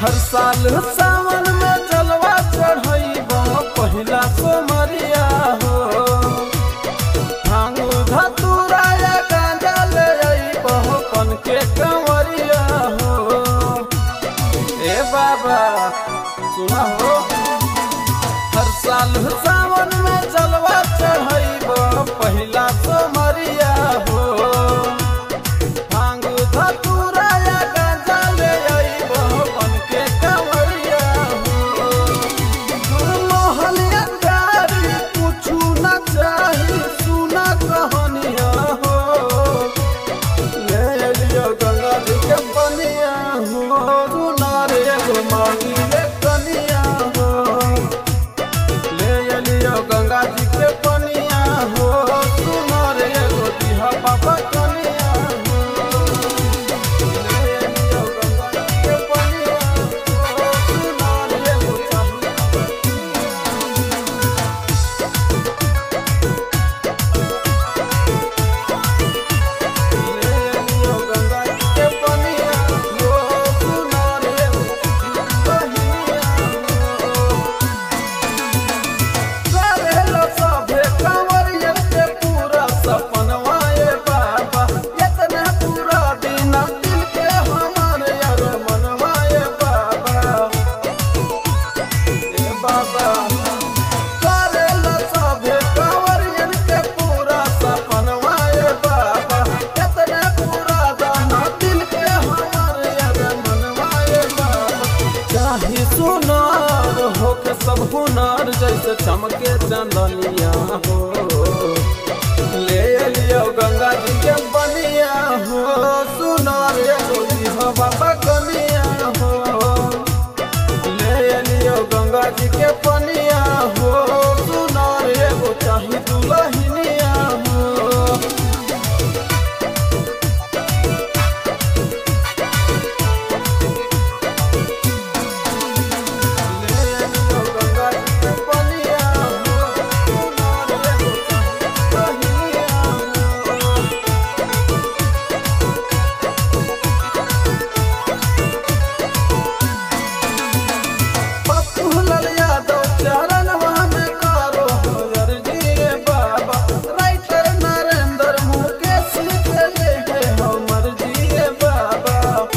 हर साल सावन में जलवा चढ़ैब पहिला सोमरिया हो भांग धतूरा या गांजा ले अइब पन के कंवरिया हो ए बाबा सुना हो हर साल सावन में जलवा चढ़ैब पहिला सोमरिया हो भांग धतूरा या गांजा ले अइब पन के कंवरिया हो मोहलिया प्यारी कुछु न चाही सुना कहानिया हो ले लियो गंगा जी के बनिया हो सुना रे एगो मांगी ले कनिया हो ले लियो गंगा जी के बनिया हो सुना रे एगो दिहा बाबा कनिया हो ले लियो गंगा जी के बनिया हो सुना रे एगो चाही लियो गंगा जी के बनिया हो सुना रे एगो बनिया हो करेलो सभे कंवरियन के पूरा सपनवा ए बाबा इतना पूरा दिन दिल के हमारे यार मनवा ए बाबा ए बाबा करेलो सभे कंवरियन के पूरा सपनवा ए बाबा इतना पूरा दिन दिल के हमारे यार मनवा ए बाबा चाहे सुनार हो के सब हुनर जैसे चमके चंदनिया हो ले लियो गंगा जी के बनिया हो सुनार एगो हो बाबा कनिया हो ले लियो गंगा जी के बनिया हो सुनार एगो चाही दुलहिनिया हो ले लियो गंगा जी के बनिया हो सुनार एगो चाही दुलहिनिया हो पप्पू लाल यादव चरणवा में करो हर जी बाबा राइटर नरेंद्र मुकेश के ले है हमर जी बाबा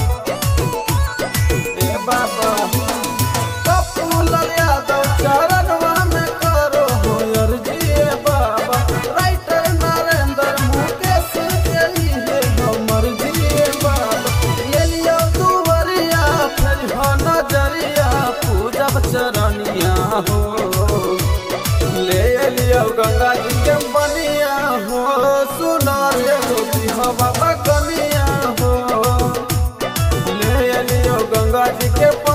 ए बाबा पप्पू लाल यादव चरणवा में करो हर जी बाबा राइटर नरेंद्र मुकेश के लिए है हमर जी बाबा ये लियो दुवरिया फिर हो नजरिया पूजब चरनिया हो ले लियो गंगा जी के बनिया हो सुनार एगो दिहा बाबा कनिया हो ले लियो गंगा जी के